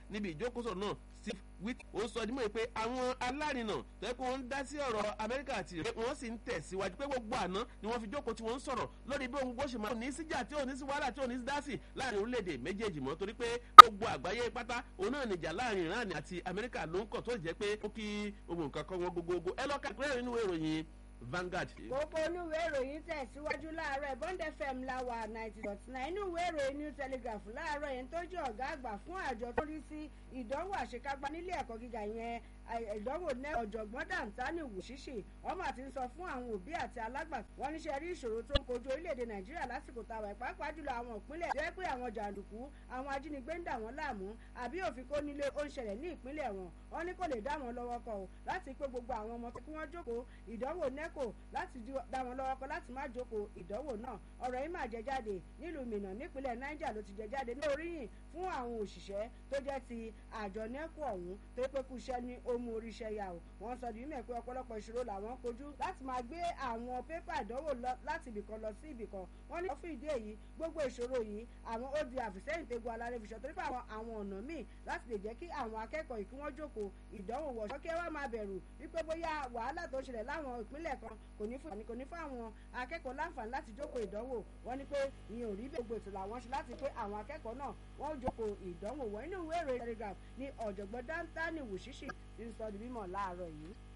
níbi ìjókòó náà steve witt ó sọ dímọ̀ pé àwọn alárinà tó yẹ kó wọ́n ń dá sí ọ̀rọ̀ amẹ́ríkà àti ìrẹ́ wọ́n sì ń tẹ̀síwájú pé gbogbo àná ni wọ́n fi jókòó tí wọ́n ń sọ̀rọ̀ lórí bí ohun gbóṣe máa ní síjà tí ò ní sí wàhálà tí ò ní sí dásì láàrin orílẹ̀-èdè méjèèjì mọ́ torí pé gbogbo àgbáyé pátá òun náà nìjà láàrin iran àti amẹ́ríkà ló ń kọ̀ tó jẹ́ pé ó kí ohun nǹkan kan wọn gbogbogbò ẹ lọ́ka ìpínlẹ̀ nínú ìròyìn Vanguard. kókó inú ìwé ìròyìn tẹ̀síwájú láàárọ̀ bond fm láwà ninety dot nine inú ìwé ìròyìn new telegraph láàárọ̀ yẹn tó jẹ́ ọ̀gá àgbà fún àjọ tó rí sí ìdánwò àṣekágbá nílé ẹ̀kọ́ gíga yẹn ìdánwò ní ọ̀jọ̀gbọ́n dantani wùsíṣì ọmọ àti ń sọ fún àwọn òbí àti alágbàtọ́ wọn níṣẹ́ rí ìṣòro tó ń kojú orílẹ̀-èdè nàìjíríà lásìkò táwa pàápàá jùlọ àwọn ìpínlẹ̀ jẹ́ pé àwọn jàǹdùkú àwọn ajínigbé ń dà wọ́n láàmú àbí òfin kó nílé ó ń ṣẹlẹ̀ ní ìpínlẹ̀ wọn wọn ní kò lè dá wọn lọ́wọ́ kọ o láti pé gbogbo àwọn ọmọ kí wọ́n jókòó ìdánwò neco láti dá wọn lọ́wọ́ kọ láti má jókòó ìdánwò náà ọ̀rọ̀ yìí máa jẹ jáde nílùú mìnà nípínlẹ̀ niger ló ti jẹ jáde ní oríyìn fún àwọn òṣìṣẹ́ tó jẹ́ ti àjọ neco ọ̀hún tó pé kú iṣẹ́ ní ó mú oríṣẹ́ yà o wọ́n sọ di mímọ̀ pé ọ̀pọ̀lọpọ̀ ìṣòro làwọn kojú láti máa gbé àwọn pépà ìdánwò láti ibìkan lọ sí ibìkan wọ́n ní fún ìdí èyí gbogbo ìṣòro yìí àwọn ó di àfìsẹ́yìn tegun alárẹ́fiṣọ́ torí pé àwọn àwọn ọ̀nà míì láti lè jẹ́ kí àwọn akẹ́kọ̀ọ́ yìí kí wọ́n jókòó ìdánwò wọ̀ ṣọ́kẹ́ wá máa bẹ̀rù wípé bóyá wàhálà tó ń ṣẹlẹ̀ láwọn ìpínlẹ̀ kan kò ní fún kò ní fún àwọn akẹ́kọ̀ọ́ láǹfààní láti jókòó ìdánwò wọ́n ní pé ìyẹn ò rí bẹ́ẹ̀ gbogbo ètò làwọn ṣe láti pé àwọn akẹ́kọ̀ọ́ náà wọ́n jókòó ìdánwò wọ̀ nínú ìwé ìròyìn telegraph ní ọ̀jọ̀gbọ́n dáńtánì wùṣíṣì ń sọ di mímọ̀ láàárọ̀ yìí.